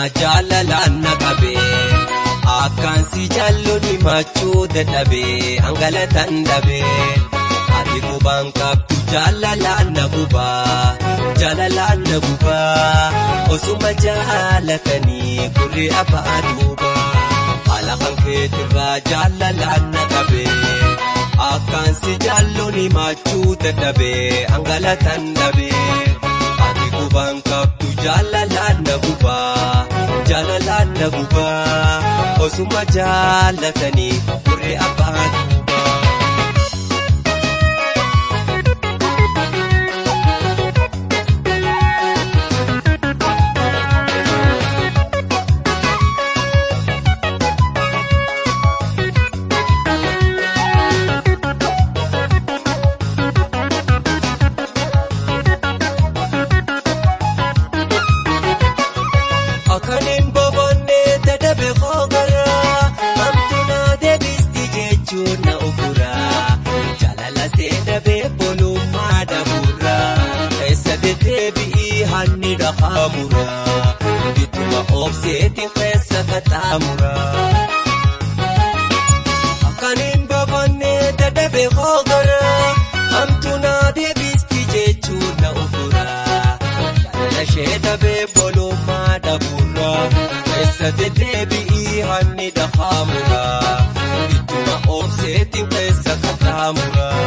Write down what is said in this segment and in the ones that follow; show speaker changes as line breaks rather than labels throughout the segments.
jaalalaan na qabee akkaan si jaalluun himachuu dadhabee hangalatan dhabee ati qubaan qabdu jaalalaan na gubaa jaalalaan na gubaa osuma jaalatanii gurri abbaa duubaa haala kan keetirraa jaalalaan na qabee akkaan si jaalluun himachuu dadhabee hangalatan dhabee ati qubaan qabdu jaalalaan na gubaa jaalalaan na gubaa osuma jaalatanii gurri abbaa duubaa. Akaniin boboonnee dadhabe hoogaraa hamtuunaa deebisti jechuun na oguraa jaalala seenabee bolummaa dhabuuraa keessa deddeebi'ii hanni dhaqaamuraa bituma obseetiin keessa qaxxaamuraa. Akaniin boboonnee dadhabe hoogaraa hamtuunaa deebisti jechuun na oguraa jaalala seenabee bolummaa dhabuuraa keessa deddeebi'ii hanni dhaqaamuraa bituma obseetiin keessa qaxxaamuraa.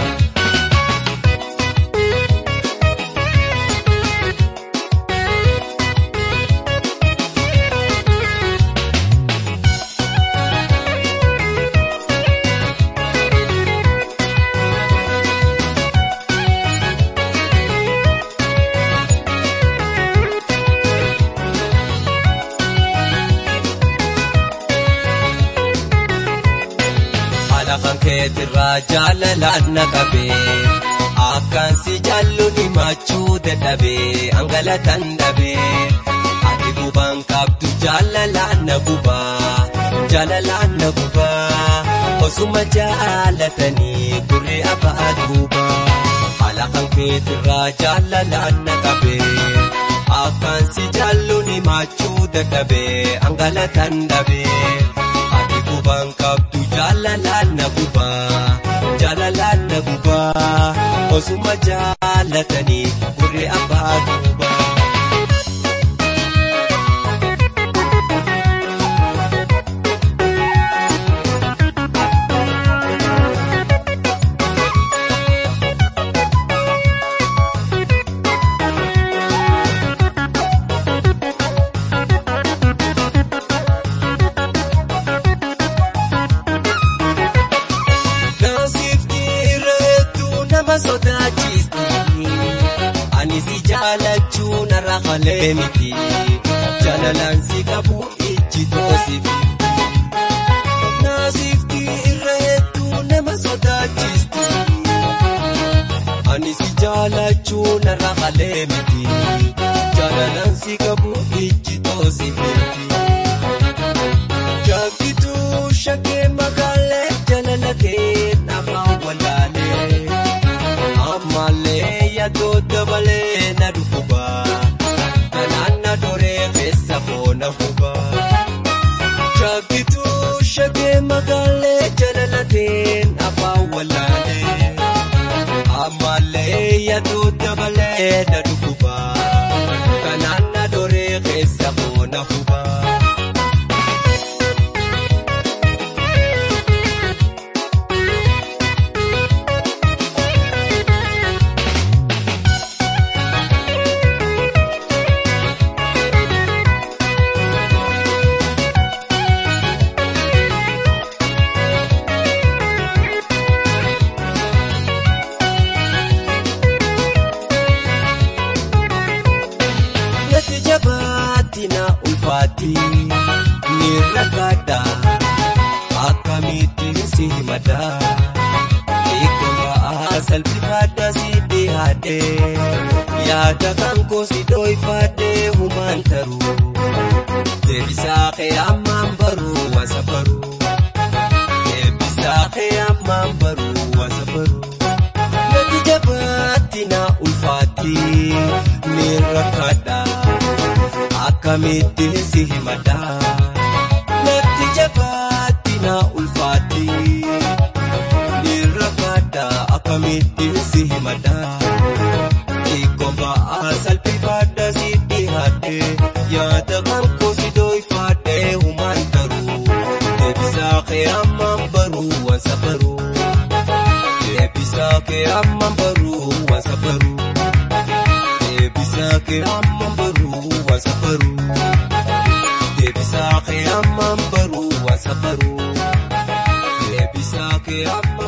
haala kan keetirraa jaalalaan na qabee akkaan si jaalluun himachuu dadhabee hangalatan dhabee ati gubaan qabdu jaalalaan na gubaa jaalalaan na gubaa osuma jaalatanii gurri abbaa duubaa haala kan keetirraa jaalalaan na qabee akkaan si jaalluun himachuu dadhabee hangalatan dhabee ati gubaan qabdu jaalalaan na gubaa jaalalaan na gubaa osuma jaalatanii gurri abbaa duubaa. Naasifti irreetuu nama sodaachisti. Ani si jaalachuu narra qalee miti. Jaalalaan si qabu ijji toosifi. Naasifti irreetuu nama sodaachisti. Ani si jaalachuu narra qalee miti. Jaalalaan si qabu ijji toosifi. Jaakituu shakkee magaalee jaalalakee nama walaalee ammallee yaadoo dabalee na dhukubaa kanaan na doree keessa foona hubaa. Jaakituu shakkee magaalee jaalalakee nama walaalee ammallee yaadoo dabalee na dhukubaa kanaan na doree keessa foona hubaa. Nati jabaatti na ulfaatti ni rakkaadha akkamitti si himata eegamaa salphifaadha si dhiyaadhe yaada kan koo si dhoofadhe humaan taruu deebisaa kee ammaan baruu wasa baruu deebisaa kee ammaan baruu wasa baruu. Nati jabaatti na ulfaatti ni rakkaadha akka akkamitti si himada natti jabaatti na ulfaatti nirrakkaadha akkamitti si himada xiqqoon ba'aa salphifaadha si dhihaadhe yaada kan koo si dooyfaadhe humaan taruu deebisaa kee ammaan baruu waan safaruu deebisaa kee ammaan baruu waan safaruu. Deebisaa kee ammaan baruu waan safaruu. Deebisaa kee ammaan baruu waan safaruu. Deebisaa kee ammaan.